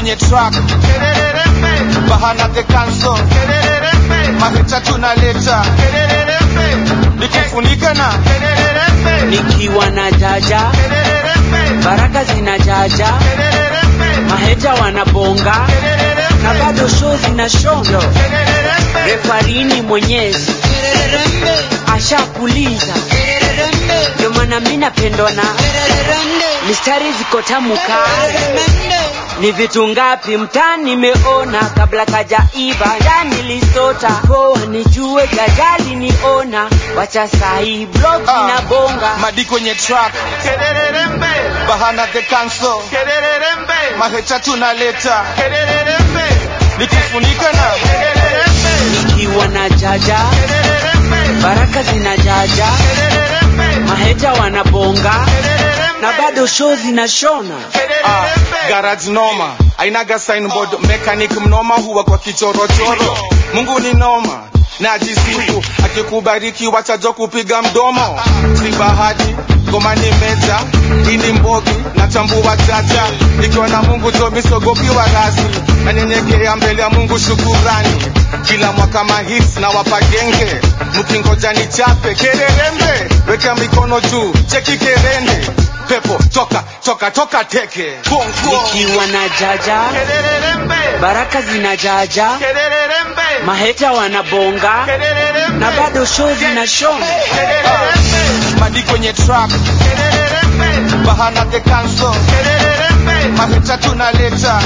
kwenye track bahana the cancel mahita tunaleta nikifunika na nikiwa na jaja baraka zina jaja maheta wanabonga na bado show zina shondo refarini mwenyezi ashakuliza ndio maana mi napendwa na mistari ziko tamu kale ni vitu ngapi mtaa nimeona kabla kajaiva ndani lisota poa nijue jajali niona wacha sahi blog Ah. inabonga madi kwenye track bahana the cancel mahita tunaleta nikifunika na nikiwa na jaja baraka zina jaja maheta wanabonga na bado show zinashona Ah, garage noma ainaga signboard mechanic mnoma huwa kwa kichorochoro mungu ni noma najisifu akikubariki wachajo kupiga mdomo si bahati ngoma ni meja ini mbogi na chambua chacha nikiwa na mungu tomisogopiwa rasi nanyenyekea mbele ya mungu shukurani kila mwaka mahits na wapagenge mkingoja ni chape kererembe weka mikono juu cheki kerende pepo toka toka toka teke Boom, boom. nikiwa na jaja baraka zina jaja maheta wanabonga na bado show zinashona madi kwenye track bahana the cancel mahita tunaleta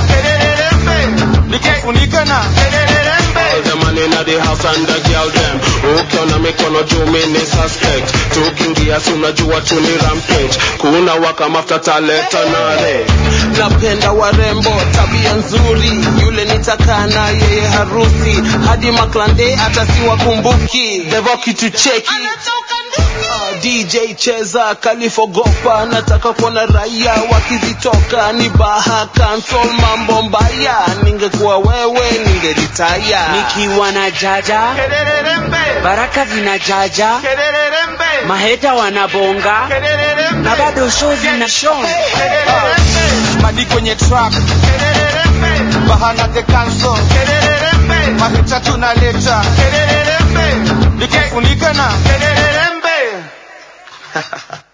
nikifunika na All the man in the house and the girl them ukiona mikono juu mini suspect tukiingia si unajua tu ni rampage kuna waka mafuta taleta nare napenda warembo tabia nzuri yule nitakaa na yeye harusi hadi maklande hata siwakumbuki devo kitu cheki Ah, DJ cheza kalifogopa nataka kuona raia wakizitoka ni baha cancel mambo mbaya ningekuwa wewe ningeritaya nikiwa na jaja baraka zina jaja maheta wanabonga na bado show zinashona madi kwenye track bahana the cancel mahita tunaleta nikifunika na